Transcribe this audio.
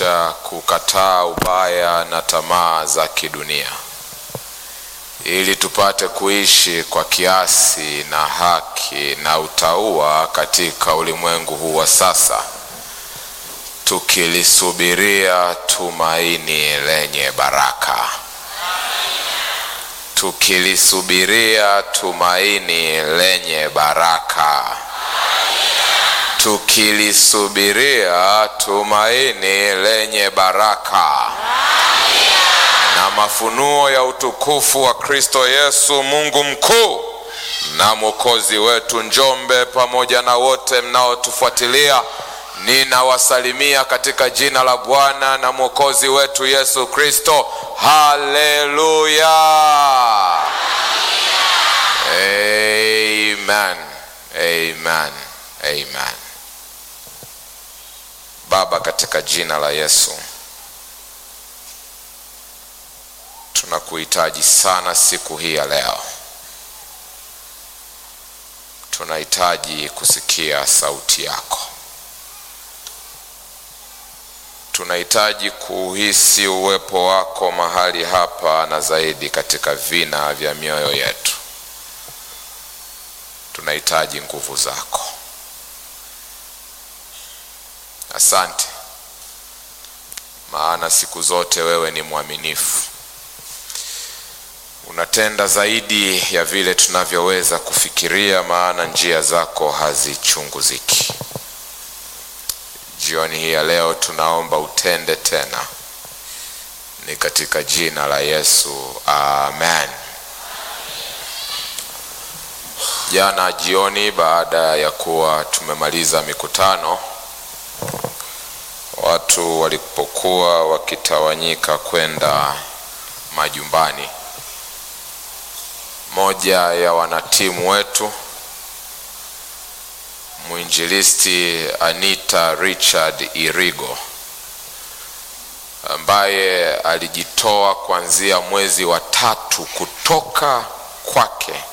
kutufundisha kukataa ubaya na tamaa za kidunia ili tupate kuishi kwa kiasi na haki na utauwa katika ulimwengu huu wa sasa, tukilisubiria tumaini lenye baraka, tukilisubiria tumaini lenye baraka, tukilisubiria tumaini lenye baraka na mafunuo ya utukufu wa Kristo Yesu, Mungu mkuu na mwokozi wetu. Njombe pamoja na wote mnaotufuatilia, ninawasalimia katika jina la Bwana na mwokozi wetu Yesu Kristo. Haleluya, amen, amen, amen. Baba, katika jina la Yesu tunakuhitaji sana siku hii ya leo. Tunahitaji kusikia sauti yako, tunahitaji kuhisi uwepo wako mahali hapa na zaidi katika vina vya mioyo yetu. Tunahitaji nguvu zako. Asante, maana siku zote wewe ni mwaminifu unatenda zaidi ya vile tunavyoweza kufikiria, maana njia zako hazichunguziki. Jioni hii ya leo tunaomba utende tena, ni katika jina la Yesu, amen. Jana jioni, baada ya kuwa tumemaliza mikutano, watu walipokuwa wakitawanyika kwenda majumbani moja ya wanatimu wetu mwinjilisti Anita Richard Irigo ambaye alijitoa kuanzia mwezi wa tatu kutoka kwake